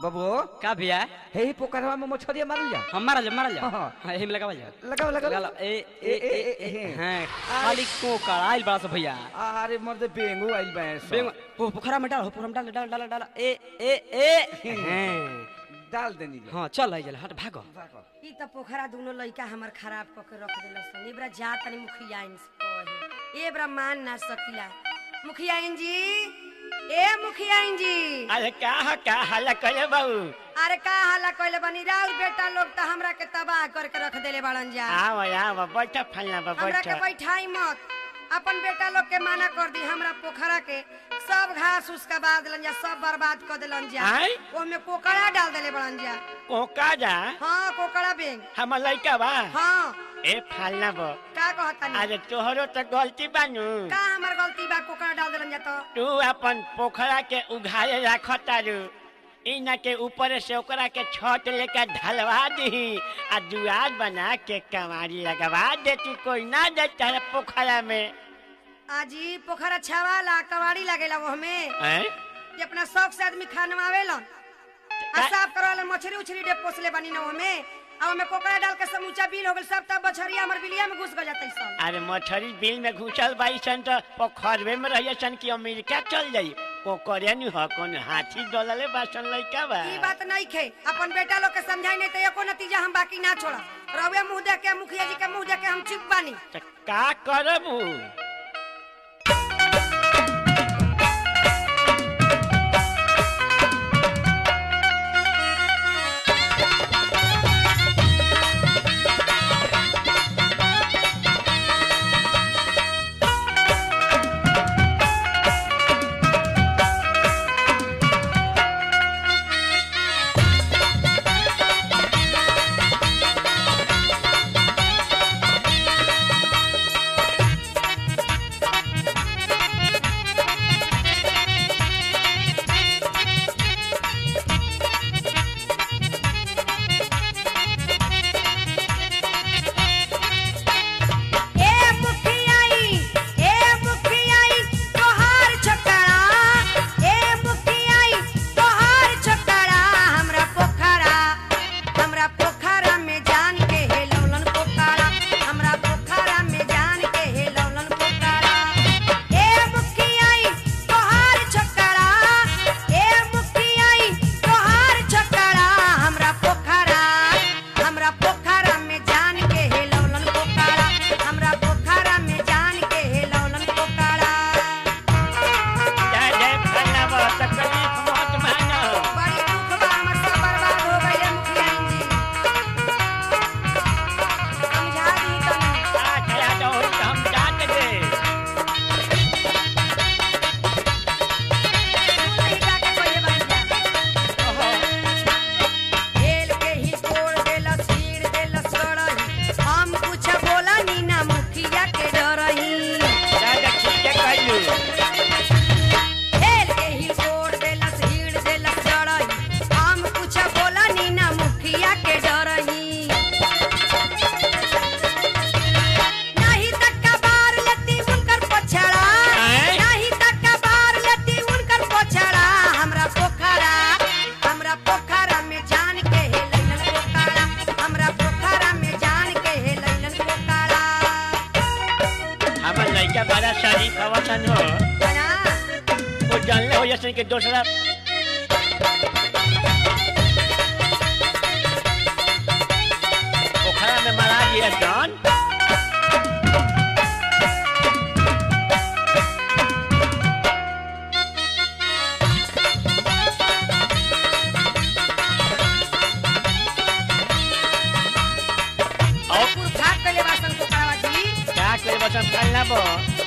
बाबू का भैया हे ही पोखरवा में मछरिया मारल जा हम मारल जा मारल जा हाँ, हाँ। हाँ एही में लगावल जा लगाओ लगाओ लगा लो ए ए ए ए- ए ए- हाँ खाली कोकड़ आइल बड़ा सा भैया अरे मर्द बेंगू आइल बे बेंग पो- पोखरा में डाल पोखरा में डाल डाल डाल डाल ए ए ए हाँ डाल देनी ले। हाँ चल आई हट भागो ई त पोखरा दुनो लइका हमर खराब क के रख देलस सन एबरा जा तनी मुखिया इन से कहे एबरा मान ना सकिला मुखिया इन जी ए मुखिया इन जी अरे का ह का हल्ला कहे बाबू अरे का हाला कइले बनी राउर बेटा लोग त हमरा के तबाह करके रख देले बाड़न जा आव आव बैठ फलना बा हमरा बैठ के बैठाई मत अपन बेटा लोग के माना कर दी हमरा पोखरा के सब घास उसका बाद दिलन जा सब बर्बाद कर दिलन जा आय? ओमे कोकड़ा डाल देले बड़न जा कोका जा हाँ कोकड़ा बेंग हम लइका बा हाँ ए फलना बा का कहता अरे तोहरो तो गलती बानू का हमर गलती बा कोकड़ा डाल देलन जा तो तू अपन पोखरा के उघारे रखतारू इना के ऊपर से ओकरा के छत लेकर ढलवा दी आ दुआर बना के कमारी लगवा देती कोई ना देता है पोखरा में आजी पोखरा छावाला कवाड़ी लागेला वो हमें हैं? ये अपना शौक से आदमी खानवावेलन आ का- साफ करवालन मछली उछली डे पोसले बनी ना हमें आ ओमे कोकड़ा डाल के समूचा बिल हो गेल सब तब बछरिया हमर बिलिया में घुस गल जातै सब अरे मछरी बिल में घुसल बाई सन तो पोखरवे में रहिए सन कि अमेरिका चल जाई पोखरे नु ह कौन हाथी डोलले बासन लइका बा ई बात नहीं खे अपन बेटा लोग के समझाई नहीं तो एको नतीजा हम बाकी ना छोड़ा रवे मुंह देख के मुखिया जी के मुंह देख के हम चुप बानी त का करबू ए मुखियाई ए मुखियाई तोहार छोकरा ए मुखियाई तोहार छोकरा हमरा पोखरा हमरा पोखरा में जान के हेलौलन पोखरा हमरा पोखरा में जान के हेलौलन पोखरा ए मुखियाई तोहार छोकरा ए मुखियाई तोहार छोकरा हमरा पोखरा हमरा पोखरा में जान के हेलौलन पोखरा हमरा पोखरा में जान के हेलौलन पोखरा जय जय फलना बा तकलीफ मत मानो बड़ी दुख बा हमर सब बर्बाद हो गइले मुखिया जी समझा दी तनी आ खया तो होई तो हम जात दे सुन नहीं जाके कोई बन जा ओहो खेल के ही तोड़ देलस छीड़ देलस गड़ही हम कुछ बोला नी ना मुखिया के डरही दादा ठीक है कहलू खेल के ही तोड़ देलस छीड़ देलस गड़ही हम कुछ बोला नी ना मुखिया के डरही नहीं तक कबार लेती उनकर पछड़ा आय? नहीं तक कबार लेती उनकर पछड़ा हमरा पोखरा हमरा पोखरा में जान के हे लैलन पोखरा हमरा पोखरा में जान के हे लैलन पोखरा हमर लइका बड़ा शरीफ अवसन हो बना वो जानले हो जैसे कि दूसरा पोखरा में मरा दिया जान और पूर भाग कले वासन पोखरा जी क्या करे बसन फलना बो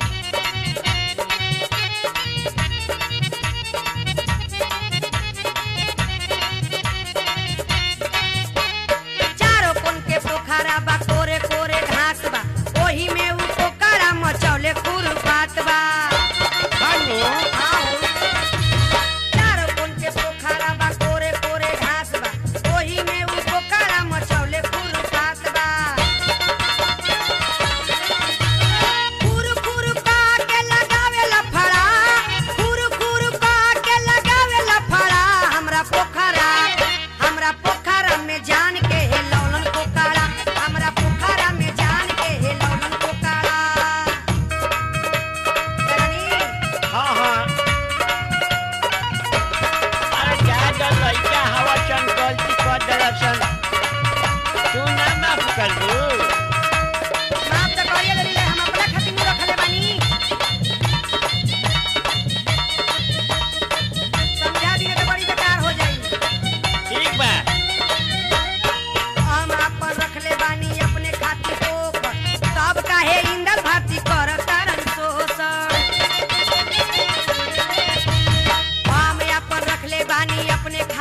चारों कोन के पोखरा बा कोरे कोरे घास बा ओही में उ पोखरा मचौले खुरपात बा खानू चारों कोन के पोखरा बा कोरे कोरे घास बा ओही में उ पोखरा मचौले खुरपात बा खुर खुर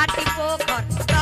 बाटी पोखर